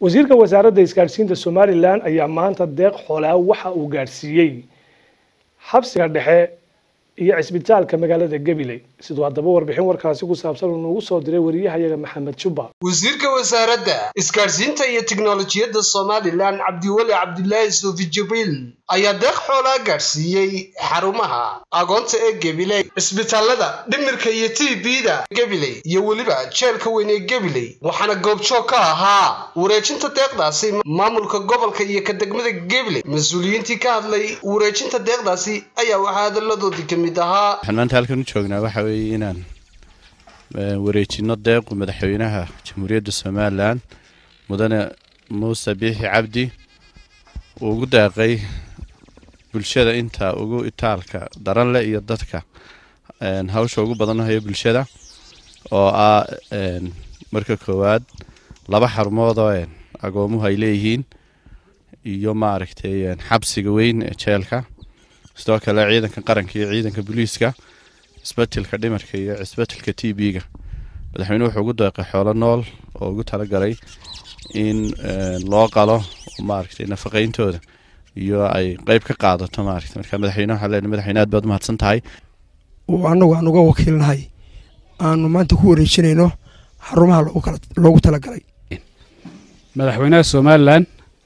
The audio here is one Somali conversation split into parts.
wasiirka wasaaradda isgaadhsiinta somalilan ayaa maanta deeq xoolaa waxa uu gaadhsiiyey xabsiga dhexe iyo cisbitaalka magaalada gabiley siduu haddaba warbixin warkaasi ku saabsan uu noogu soo diray wariyahayaga maxamed jubba wasiirka wasaaradda isgaadhsiinta iyo tiknolojiyadda somalilan cabdiweli cabdilaahi suufi jibriil ayaa deeq xoolaa gaadhsiiyey xarumaha agoonta ee gabiley cisbitaalada dhimirka iyo t b-da gabiley iyo weliba jeelka weyn ee gabiley waxaana goobjoog ka ahaa wareejinta deeqdaasi maamulka gobolka iyo ka degmada gabiley mas-uuliyiintii ka hadlay wareejinta deeqdaasi ayaa waxaa hadalladoodii ka mid ahaa waxaan maanta halkan u joognaa waxa weeye inaan wareejino deequ madaxweynaha jamhuuriyadda somalilan mudane muuse biixi cabdi uu ugu deeqay bulshada inta ugu itaalka daran leh iyo dadka hawsha ugu badan hayo bulshada oo ah marka koowaad laba xarumood oo agoomuhu ay leeyihiin iyo maaragtay xabsiga weyn ee jeelka sidoo kale ciidanka qaranka iyo ciidanka booliiska cisbatilka dhimarka iyo cisbatilka t b-ga madaxweyne wuxuu ugu deeqay xoolo nool oo ugu talagalay in loo qalo maaragtay nafaqeyntooda iyo ay qeyb ka qaadato maaragtay marka madaxweyne waxaa leenahay madaxweyne aad baad umahadsan tahay annagu aan uga wakiilnahay aanu maanta ku wareejinayno xarumaha loogu talagalay madaxweynaha somalilan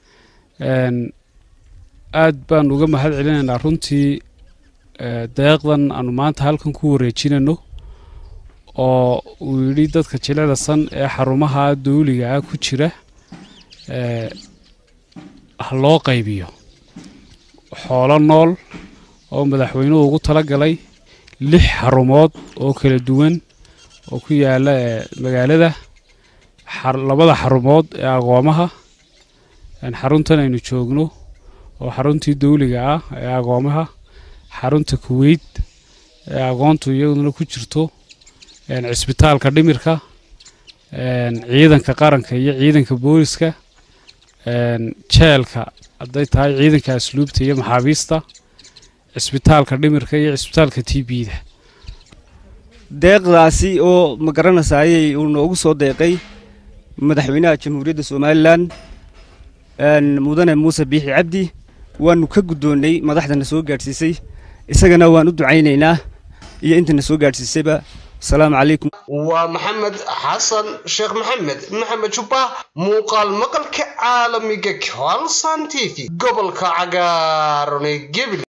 aad baan uga mahad celinaynaa runtii deeqdan aanu maanta halkan ku wareejinayno oo uu yidhi dadka jilecda san ee xarumaha dawliga ah ku jira ha loo qaybiyo xoolo nool oo madaxweynuhu ugu talagalay lix xarumood oo kala duwan oo ku yaala magaalada labada xarumood ee agoomaha xaruntan aynu joogno oo xaruntii dawliga ah ee agoomaha xarunta kuweyt ee agoontu iyaduna ku jirto cisbitaalka dhimirka ciidanka qaranka iyo ciidanka booliska jeelka hadday tahay ciidanka asluubta iyo maxaabiista cisbitaalka dhimirka iyo cisbitaalka t b-da deeqdaasi oo ma garanasaayey uu noogu soo deeqay madaxweynaha jamhuuriyadda somalilan mudane muuse biixi cabdi waanu ka guddoonnay madaxdana soo gaadhsiisay isagana waan u ducaynaynaa iyo intana soo gaadhsiisayba asalaamu calaykum waa maxamed xasan sheekh maxamed maxamed jubba muuqaal maqalka caalamiga colson t v gobolka cagaaran ee gebile